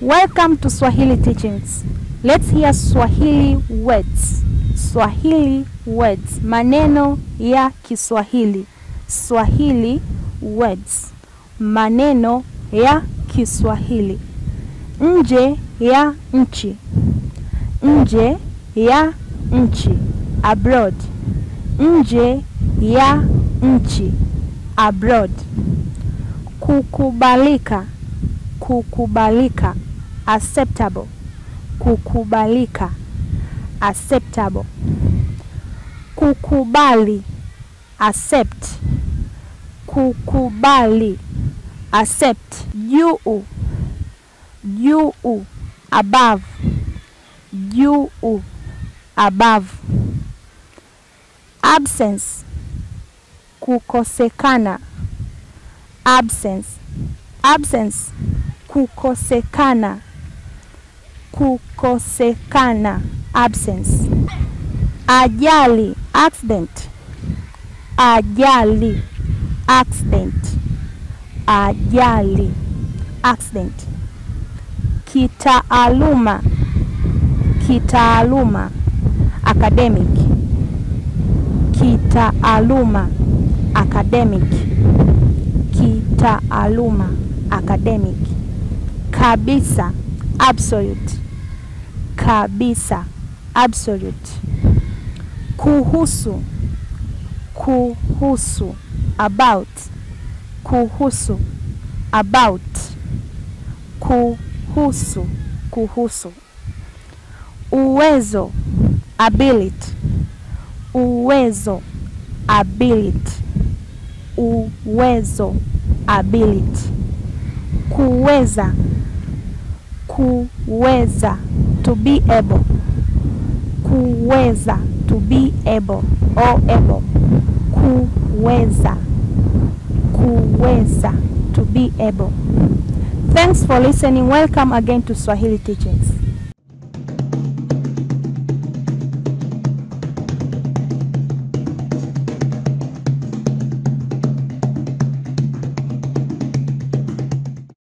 Welcome to Swahili Teachings. Let's hear Swahili words. Swahili words. Maneno ya Kiswahili. Swahili words. Maneno ya Kiswahili. Nje ya nchi. Nje ya nchi. Abroad. Nje ya nchi. Abroad. Kukubalika. Kukubalika. Acceptable. Kukubalika. Acceptable. Kukubali. Accept. Kukubali. Accept. Juu. Juu. Above. Juu. Above. Absence. Kukosekana. Absence. Absence. Kukosekana. Kukosekana. Absence. Ajali. Accident. Ajali. Accident. Ajali. Accident. Kitaaluma. Kitaaluma. Academic. Kitaaluma. Academic. Kitaaluma. Academic. Kabisa. Absolute. Kabisa. Absolute. Kuhusu. Kuhusu. About. Kuhusu. About. Kuhusu. Kuhusu. Uwezo. Ability. Uwezo. Ability. Uwezo. Ability. Kuweza. Kuweza. To be able. Kuweza. To be able or able. Kuweza. Kuweza. To be able. Thanks for listening. Welcome again to Swahili Teachings.